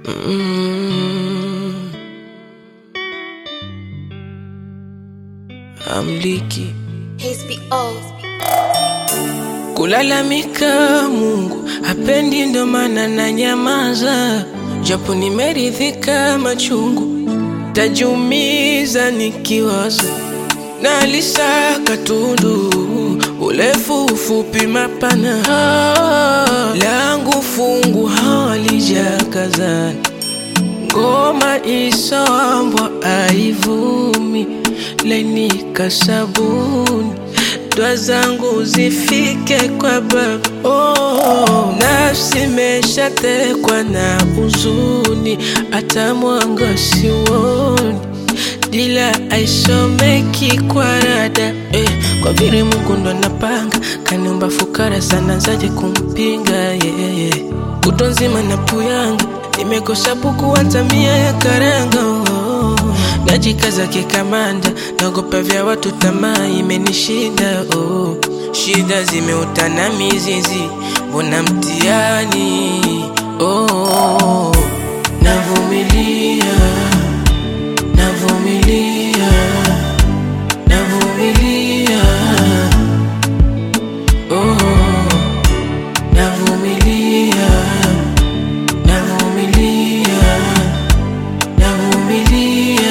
Mm. Amliki HBO. kulalamika, Mungu hapendi, ndo maana na nyamaza, japo nimeridhika machungu, tajumiza nikiwaza na lisaka tundu urefu ufupi mapana Ah, langu fungu halijakazana ngoma isoambwa aivumi lainika sabuni dwa zangu zifike kwa baba oh, nafsi meshatekwa na huzuni hata mwanga siwoni dila aisomeki kwa rada eh, kwa vile Mungu ndo anapanga kaniumba fukara sana zaje kumpinga yeah, yeah. Kutwa nzima na puyanga nimekosa buku hata mia ya karanga oh. Najikaza kikamanda naogopa vya watu tamaa imenishinda oh. Shida zimeutana mizizi mbona mtiani oh. Navumilia navumilia navumilia oh, navumilia navumilia navumilia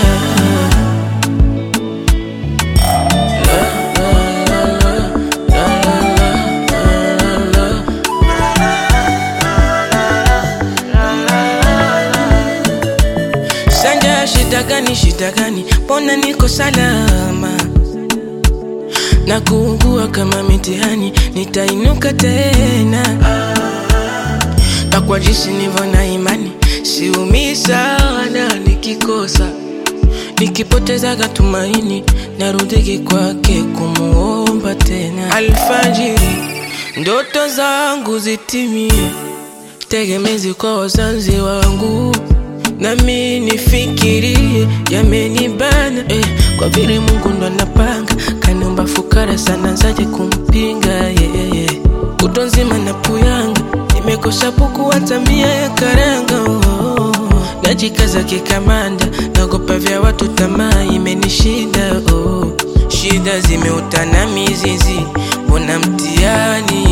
Sanja shida gani shida gani mbona niko salama na kuugua kama mitihani nitainuka tena na kwa jinsi nivyo na imani siumii sana nikikosa nikipotezaga tumaini narudiki kwake kumuomba tena alfajiri ndoto zangu zitimie tegemezi kwa wazazi wangu nami nifikirie yamenibana eh, kwa vile Mungu ndo anapanga kaniumba fukara sana zaje kumpinga yeah, yeah. Kutwa nzima na puyanga nimekosa buku hata mia ya karanga oh. Najikaza kikamanda naogopa vya watu tamaa imenishinda oh. Shida zimeutana mizizi mbona mtiani